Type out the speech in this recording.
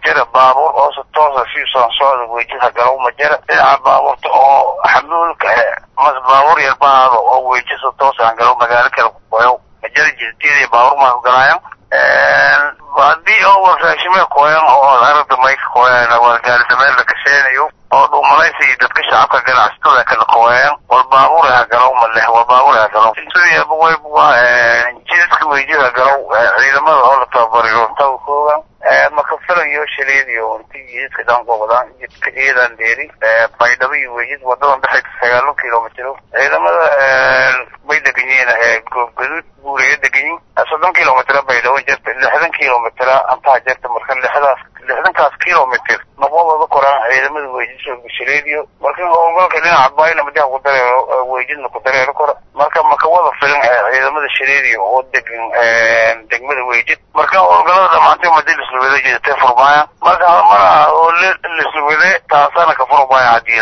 jira baabuur oo si toosa siusan socda weejida galow ma jira dhinaca baabuurta oo xamuulka mas baabuur yar baado oo weeji si toosa galow magaalo kale kukoyow ma jira jidtiyada baabuur maa kugalayan hadii oo raashime koyan oo arada mayka koyan waa gaari dameer la kasheenayo oo dhuumalaysa iyo dadka shacabka ganacsatada kala koyan wal baabuur ha galow ma leh wal baabuur ha galow sidaba wayb waa jidadka weejida galow ciidamada oo la tababariyo inta koogan maka filayo shaleediyo inti jidadka dhan gobodan jidka ciidan dheeri baydhabo iyo weejid wadadan dhexaysa sagaalo kilomitro ciidamada bay degan yihiin goobgaduud buuraya degan yihin soddon kilomitr baydhabo jirta lixdan kilomitr antaa jirta marka lixdaas lixdankaas kilomitr noqodooda koraan ciidamada weejid shaleediyo marka howlgalka dhinaca bayna madaha ku dareero weejidna ku dareero kora marka maka wada filan ciidamada shaleediyo oo degan degmada weejid marka howlgalada dhamaantay madi lisla wada jeedatay furmaaya marka mara oo lisla wade taasana ka furmaaya hadii